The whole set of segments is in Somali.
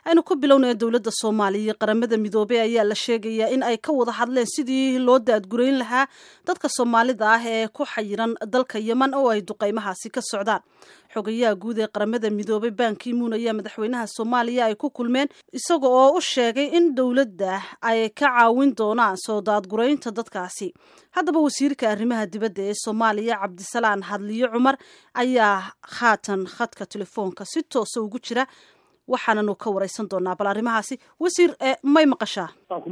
aynu ku bilownaya dowladda soomaaliya iyo qaramada midoobey ayaa la sheegayaa in ay ka wada hadleen sidii loo daadgurayn lahaa dadka soomaalida ah ee ku xayiran dalka yeman oo ay duqeymahaasi ka socdaan xogayaha guud ee qaramada midoobey bankimuun ayaa madaxweynaha soomaaliya ay ku kulmeen isaga oo u sheegay in dowladda ay ka caawin doonaan soo daadguraynta dadkaasi haddaba wasiirka arrimaha dibadda ee soomaaliya cabdisalaan hadliyo cumar ayaa haatan khadka telefoonka si toosa ugu jira waxaananu ka wareysan doonaa bal arrimahaasi wasiir may maqashaa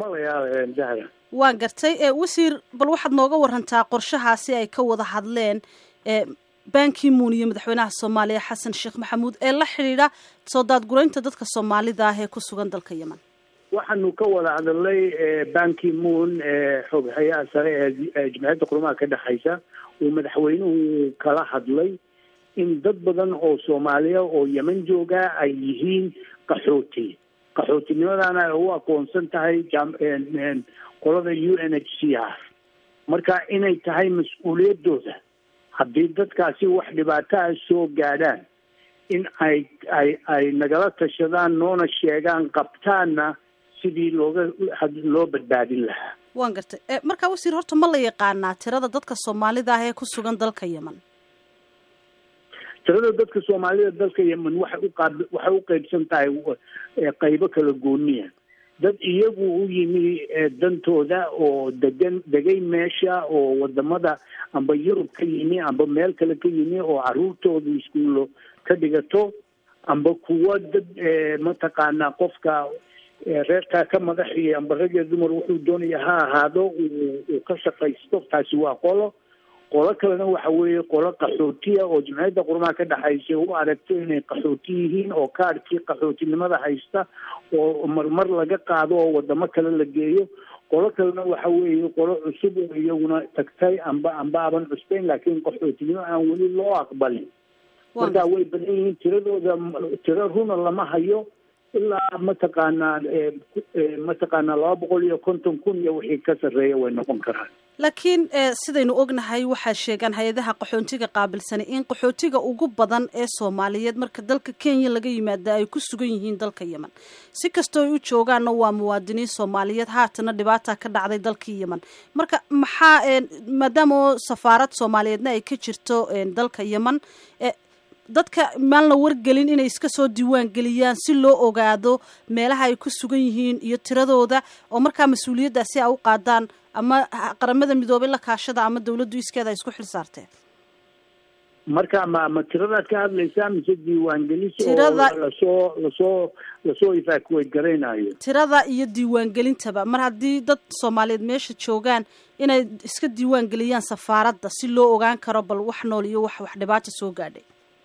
waan gartay wasiir bal waxaad nooga warantaa qorshahaasi ay ka wada hadleen bankimuun iyo madaxweynaha soomaaliya xasan sheekh maxamuud ee la xidhiidha soo daadguraynta dadka soomaalida ah ee ku sugan dalka yemen waxaanu ka wada hadalnay bankimuun xoghayaha sare ee jimciyadda qurumaha ka dhexaysa uu madaxweynuhu kala hadlay in dad badan oo soomaaliya oo yeman jooga ay yihiin qaxooti qaxootinimadana ay u aqoonsan tahay qolada u n h c r marka inay tahay mas-uuliyadooda haddii dadkaasi wax dhibaataa soo gaadhaan in ay ay ay nagala tashadaan noona sheegaan qabtaanna sidii looga loo badbaadin lahaa waan gartay markaa wasiir horta ma la yaqaanaa tirada dadka soomaalida ah ee ku sugan dalka yemen tirada dadka soomaalida dalka yemen waxay uqaab waxay u qeybsan tahay qaybo kala gooniya dad iyagu u yimi dantooda oo degan degay meesha oo wadamada amba yurub ka yimi amba meel kale ka yimi oo caruurtooda iskuullo ka dhigato amba kuwa dad mataqaanaa qofka reerkaa ka madaxiya amba rag iyo dumar wuxuu doonaya ha ahaado uu ka shaqaysto taasi waa qolo qolo kalena waxa weeye qolo qaxootiya oo jimciyadda qurumaha ka dhexaysa u aragto inay qaxooti yihiin oo kaadhkii qaxootinimada haysta oo marmar laga qaado oo wadamo kale la geeyo qolo kalena waxa weeye qolo cusub oo iyaguna tagtay amba amba aban cusbeyn laakiin qaxootinimo aan weli loo aqbalin marka way badan yihiin tiradooda tiro runa lama hayo ilaa mataqaanaa mataqaanaa laba boqol iyo konton kun iyo wixii ka sarreeya way noqon karaan laakiin sidaynu ognahay waxaa sheegaan hay-adaha qaxootiga qaabilsanay in qaxootiga ugu badan ee soomaaliyeed marka dalka kenya laga yimaada ay ku sugan yihiin dalka yemen si kastoo ay u joogaanna waa muwaadiniin soomaaliyeed haatana dhibaata ka dhacday dalkii yemen marka maxaa maadaama safaarad soomaaliyeedna ay ka jirto dalka yemen dadka maan la wargelin inay iska soo diiwaan geliyaan si loo ogaado meelaha ay ku sugan yihiin iyo tiradooda oo markaa mas-uuliyaddaasi a u qaadaan ama qaramada midoobay la kaashada ama dawladdu iskeeda ay isku xil saarteen marka ma ma tiradaad ka hadlaysaa mise diiwaangelis oo lasoo lasoo lasoo evacuate garaynayo tirada iyo diiwaangelintaba mar haddii dad soomaaliyeed meesha joogaan inay iska diiwaan geliyaan safaaradda si loo ogaan karo bal wax nool iyo wax wax dhibaata soo gaadhay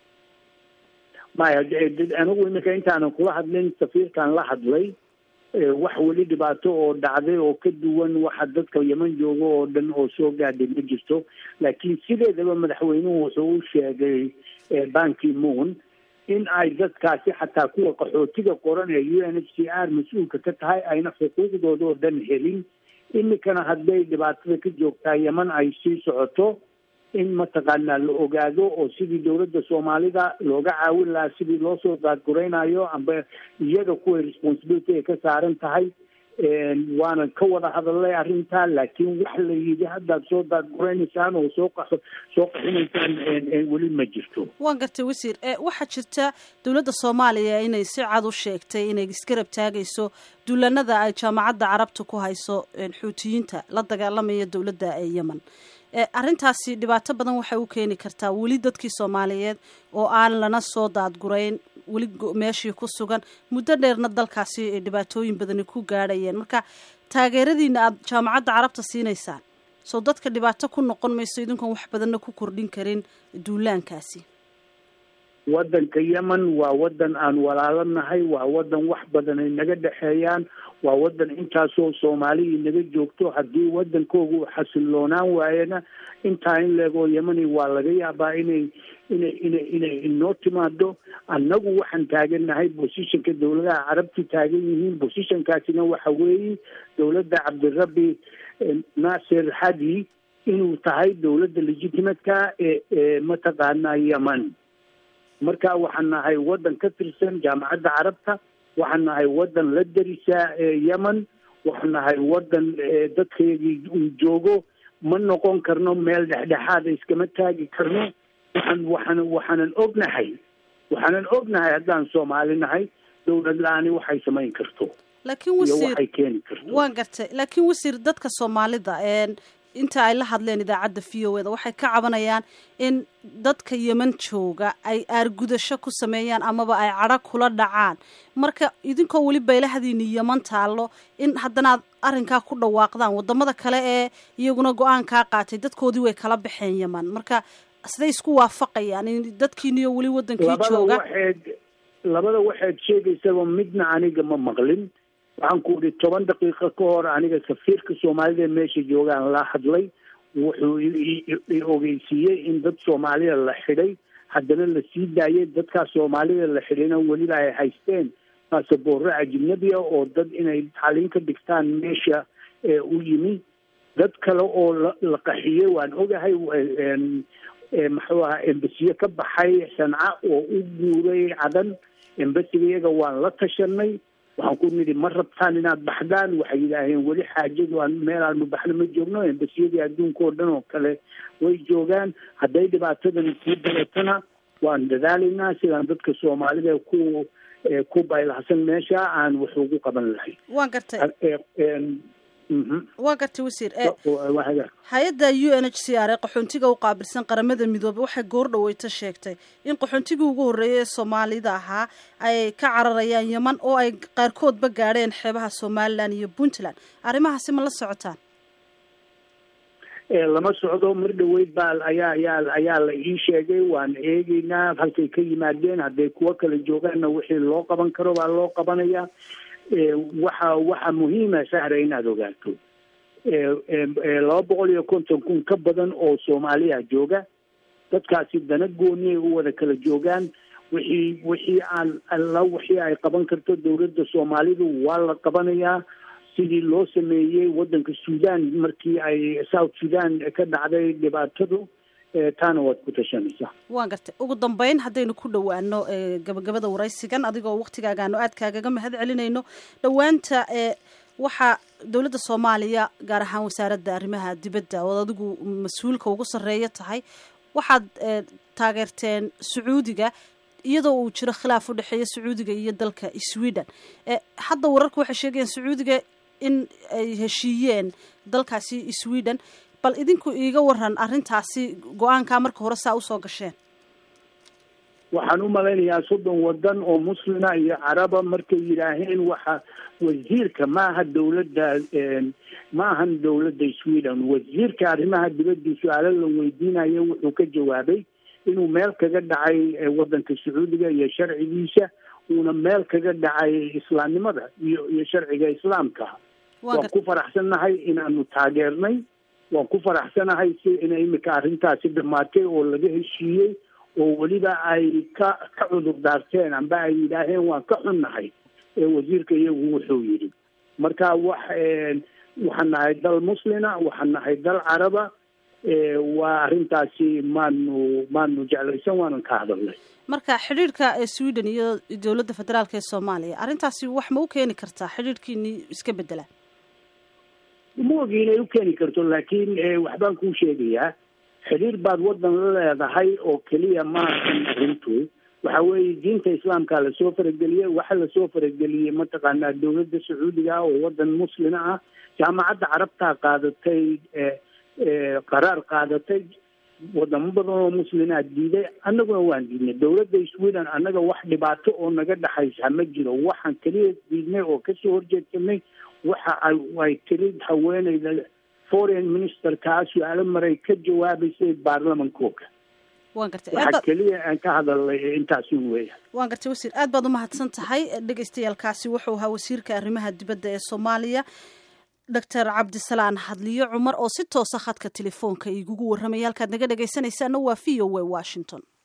maya anigu iminka intaanan kula hadlin safiirkan la hadlay wax weli dhibaato oo dhacday oo ka duwan waxa dadka yeman jooga oo dhan oo soo gaadhay ma jirto laakiin sideedaba madaxweynuhu wuxuu u sheegay bankimuun in ay dadkaasi xataa kuwa qaxootiga qoran ee u n h c r mas-uulka ka tahay ayna xuquuqdooda oo dhan helin iminkana hadday dhibaatada ka joogtaa yeman ay sii socoto in mataqaanaa la ogaado oo sidii dowladda soomaalida looga caawin lahaa sidii loo soo daadguraynayo amba iyaga kuway responsibility ay ka saaran tahay waana ka wada hadalnay arrintaa laakiin wax la yidhi haddaad soo daadguraynaysaan oo soo qa soo qaxinaysaan weli ma jirto waan gartay wasiir waxaa jirta dowladda soomaaliya inay si cad u sheegtay inay iskarab taagayso duulanada ay jaamacadda carabta ku hayso xuutiyiinta la dagaalamaya dowladda ee yemen arrintaasi dhibaato badan waxay u keeni kartaa weli dadkii soomaaliyeed oo aan lana soo daadgurayn weli meeshii ku sugan muddo dheerna dalkaasi dhibaatooyin badani ku gaadhayeen marka taageeradiina aada jaamacadda carabta siinaysaan soo dadka dhibaato ku noqon mayso idinkoon wax badanna ku kordhin karin duulaankaasi waddanka yemen waa waddan aan walaalo nahay waa waddan wax badan ay naga dhexeeyaan waa waddan intaasoo soomaali naga joogto haddii waddankoogu xasiloonaan waayana intaa in leegoo yemani waa laga yaabaa inay inay inay inay inoo timaado annagu waxaan taagannahay bosishanka dowladaha carabtu taagan yihiin bosishankaasina waxa weeye dowladda cabdirabbi naasir hadi inuu tahay dowladda legitimatka ee ee mataqaanaa yemen marka waxaan nahay waddan ka tirsan jaamacadda carabta waxaan nahay waddan la darisaa yemen waxaan nahay waddan dadkeedii uu joogo ma noqon karno meel dhexdhexaada iskama taagi karno waxaan waxaan waxaanan ognahay waxaanan ognahay haddaan soomaali nahay dowlad la-aani waxay samayn karto laakiin iyo wasiir waxay keeni karto waan gartay laakiin wasiir dadka soomaalida inta ay la hadleen idaacadda v o eda waxay ka cabanayaan in dadka yeman jooga ay aargudasho ku sameeyaan amaba ay cadho kula dhacaan marka idinkoo weli baylahadiini yeman taallo in haddana aad arrinkaa ku dhawaaqdaan wadamada kale ee iyaguna go-aankaa qaatay dadkoodii way kala baxeen yeman marka siday isku waafaqayaan in dadkiiniyo weli wadankii labada jooga waxayd labada waxaad sheegaysaba midna aniga ma maqlin waxaan ku idhi toban daqiiqo ka hor aniga safiirka soomaalida ee meesha joogaan la hadlay wuxuu i ogeysiiyey in dad soomaalida la xidhay haddana la sii daayay dadkaas soomaalida la xidhayna weliba ay haysteen baasaboorro ajnabi ah oo dad inay tacliin ka dhigtaan meesha u yimi dad kale oo la la qaxiyey waan ogahay muxuu ahaa embasiye ka baxay sanca oo u guuray cadan embasiga iyaga waan la tashanay waxaan ku nidhi ma rabtaan inaad baxdaan waxay yidhaaheen weli xaajadu aan meel aanu baxno ma joogno embasiyadii adduunka oo dhan oo kale way joogaan hadday dhibaatadani sii daratana waan dadaalaynaa sidaan dadka soomaalida ku ku baylahsan meesha aan wax ugu qaban lahayn waan gartay waa gartay wasiir hay-adda u n h c r ee qaxoontiga u qaabilsan qaramada midoobey waxay goordhaweyto sheegtay in qaxoontigii ugu horreeyay ee soomaalida ahaa ay ka cararayaan yeman oo ay qaarkoodba gaadheen xeebaha somalilan iyo puntland arrimahaasi ma la socotaan lama socdo mar dhaweyd baa ayaa ayaa ayaa la ii sheegay waan eegeynaa halkay ka yimaadeen hadday kuwo kala joogaanna wixii loo qaban karo baa loo qabanaya waxa waxa muhiima sahra inaad ogaato laba boqol iyo konton kun ka badan oo soomaaliya jooga dadkaasi dana gooni ay u wada kala joogaan wixii wixii aan alla wixii ay qaban karto dowladda soomaalidu waa la qabanayaa sidii loo sameeyey waddanka sudan markii ay south sudan ka dhacday dhibaatadu taana waad ku tashanaysaa waan gartay ugu dambeyn haddaynu ku dhowaano gabagabada waraysigan adigoo waktigaagaanu aad kaagaga mahad celinayno dhowaanta waxaa dowladda soomaaliya gaar ahaan wasaaradda arrimaha dibadda ood adigu mas-uulka ugu sarreeya tahay waxaad taageerteen sacuudiga iyadoo uu jiro khilaaf u dhexeeya sacuudiga iyo dalka sweden hadda wararku waxay sheegayaan sacuudiga in ay heshiiyeen dalkaasi sweden bal idinku iiga waran arrintaasi go-aankaa marka hore saa usoo gasheen waxaan u malaynayaa soddon waddan oo muslima iyo caraba markay yidhaaheen waxa wasiirka maaha dowladda ma ahan dowladda sweden wasiirka arrimaha dibadda su-aalo la weydiinayo wuxuu ka jawaabay inuu meel kaga dhacay waddanka sacuudiga iyo sharcigiisa uuna meel kaga dhacay islaamnimada iyo iyo sharciga islaamka waan ku faraxsannahay inaanu taageernay waan ku faraxsanahay si ina imika arrintaasi dhamaatay oo laga heshiiyey oo weliba ay ka ka cudur daarteen amba ay yidhaaheen waan ka xunnahay wasiirka iyagu wuxuu yidhi marka wax waxaan nahay dal muslina waxaan nahay dal caraba waa arrintaasi maanu maanu jeclaysan waanan ka hadalnay marka xidhiirhka sweden iyo dowladda federaalk ee soomaaliya arrintaasi wax ma u keeni kartaa xidhiirhkiini iska bedela ma ogi inay u keeni karto laakiin waxbaan kuu sheegayaa xidhiir baad waddan la leedahay oo keliya maahan arrintu waxa weeye diinta islaamka lasoo farageliyey waxa lasoo farageliyey mataqaanaa dowladda sacuudiga ah oo waddan muslima ah jaamacadda carabtaa qaadatay qaraar qaadatay wadamo badan oo muslimaa diiday annaguna waan diidnay dowladda sweden annaga wax dhibaato oo naga dhexaysa ma jiro waxaan keliya diidnay oo kasoo horjeedsanay waxa ay tiri haweeneyda foreign ministerkaa su-aalo maray ka jawaabaysay baarlamankooga waan gartay waxaa keliya aan ka hadalnay intaasun weya waan gartay wasiir aad baad umahadsan tahay dhegaystayaalkaasi wuxuu ahaa wasiirka arrimaha dibadda ee soomaaliya doctor cabdisalaan hadliyo cumar oo si toosa khadka telefoonka igugu warramaya halkaad naga dhegaysanaysaana waa v o a washington